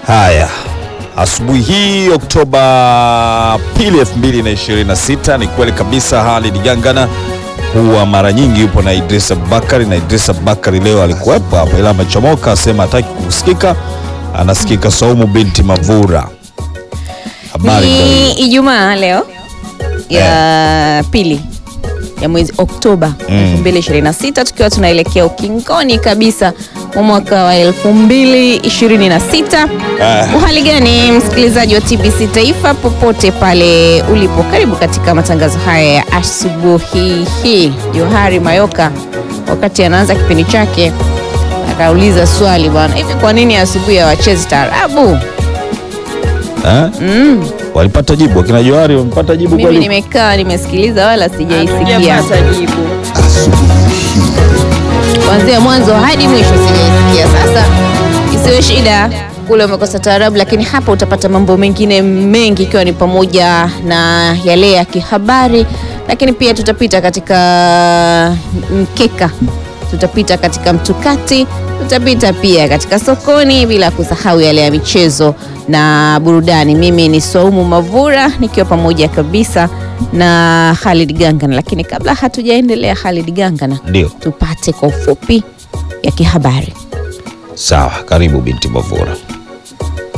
Haya, asubuhi hii Oktoba pili 2026, ni kweli kabisa. Halid Gangana huwa mara nyingi yupo na Idrisa Bakari, na Idrisa Bakari leo alikuwepo hapa, ila amechomoka, asema hataki kusikika, anasikika Saumu binti Mavura. Habari ndio Ni hiyo. Ijumaa leo ya pili ya mwezi Oktoba Mm. 2026 tukiwa tunaelekea ukingoni kabisa mwa mwaka wa 2026. Ah. Uhali gani msikilizaji wa TBC Taifa popote pale ulipo, karibu katika matangazo haya ya asubuhi hii. Johari Mayoka wakati anaanza kipindi chake akauliza swali bwana, hivi kwa nini asubuhi hawachezi taarabu? Eh? Walipata jibu akina Johari, wamepata jibu Mimi kweli? nimekaa nimesikiliza, wala sijaisikia Hatujapata jibu. kuanzia mwanzo hadi mwisho, sijaisikia. Sasa isiwe shida, kule umekosa taarabu, lakini hapa utapata mambo mengine mengi, ikiwa ni pamoja na yale ya kihabari, lakini pia tutapita katika mkeka, tutapita katika mtukati, tutapita pia katika sokoni, bila kusahau yale ya michezo na burudani. Mimi ni Swaumu Mavura nikiwa pamoja kabisa na Khalid Gangana, lakini kabla hatujaendelea, Khalid Gangana, Ndio. tupate kwa ufupi ya kihabari. Sawa, karibu binti Mavura.